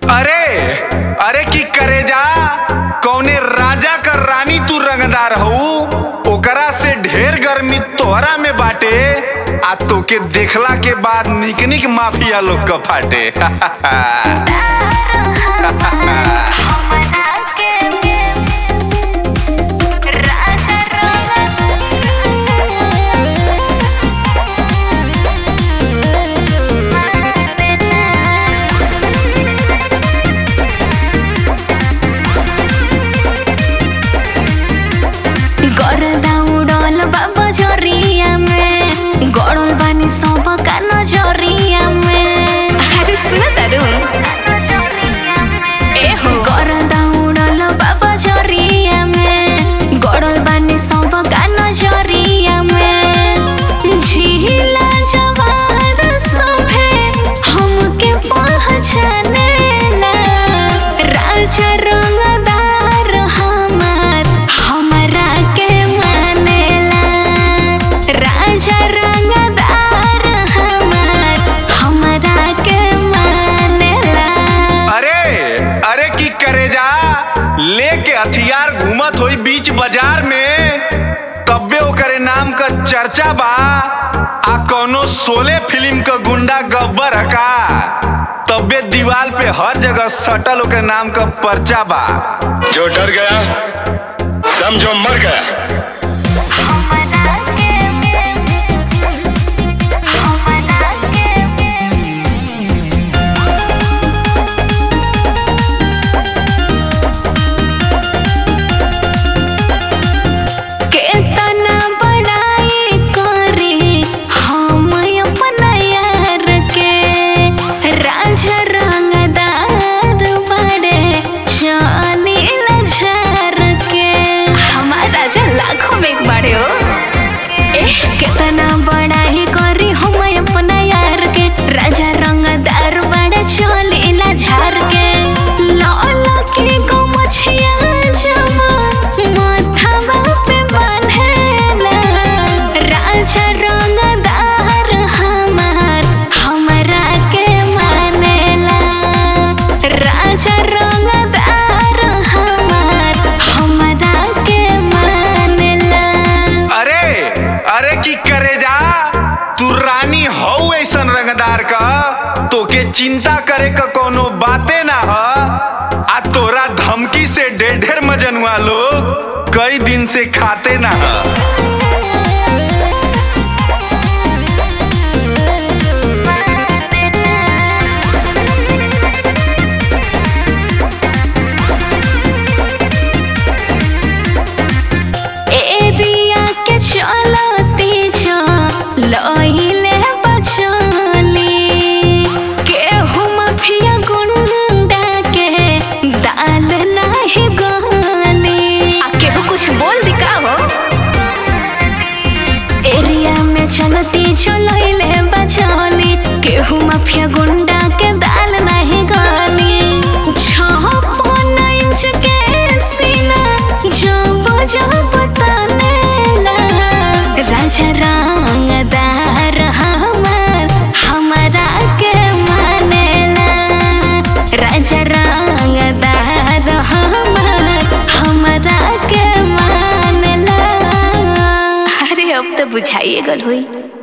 अरे अरे की करे जा कौने राजा का रानी तू रंगदार हऊ ओकरा से ढेर गर्मी तोहरा में बाटे आ तोके देखला के बाद निक निक माफिया लोग का फाटे गरदा उड़ल बा बजरिया में गड़ल बानी सब का नजरिया में अरे सुन तारू ए हो गरदा उड़ल बा बजरिया में गड़ल बानी सब का नजरिया में झीला जवार सभे हमके पहचानेला राजा रंगदार हमार हमरा के मानेला राजा रंगदार हमार हमरा के मानेला अरे अरे की करे जा लेके हथियार घूमत होई बीच बाजार में तब्बे ओकरे नाम का चर्चा बा आ कौनो सोले फिल्म का गुंडा गब्बर का तब्बे दीवाल पे हर जगह सटल ओकर नाम का पर्चा बा जो डर गया समझो मर गया केतना बड़ाई करी हम अपना यार के राजा रंगदार बड़े चाली झार के हमार राजा लाखों में एक बड़े हो एह केतना बड़ाई करी हम अपना यार के राजा रंगदार बड़े चाली झार के लाल के गो मछिया जमा माथावा पे बांधेला राजा रंगदार हमार हमरा के मानेला राजा रंगदार हमार हमरा के मानेला अरे अरे की करे जा तू रानी हऊ ऐसन रंगदार का तोके चिंता करे का कोनो बाते ना ह आ तोरा धमकी से ढेर ढेर मजनुआ लोग कई दिन से खाते ना ह एरिया के चलती जो लहिले बचली केहू माफिया गुंडा के दाल नाही गली आ केहू कुछ बोल दी का हो एरिया में चलती जो लहिले बचली केहू माफिया गुंडा के दाल नाही गली छप्पन इंच के सीना जब जब तनेला राजा रंगदार हमार हमरा के मानेला राजा रंगदार हमार हमरा के मानेला अरे अब तो बुझाइए गल हुई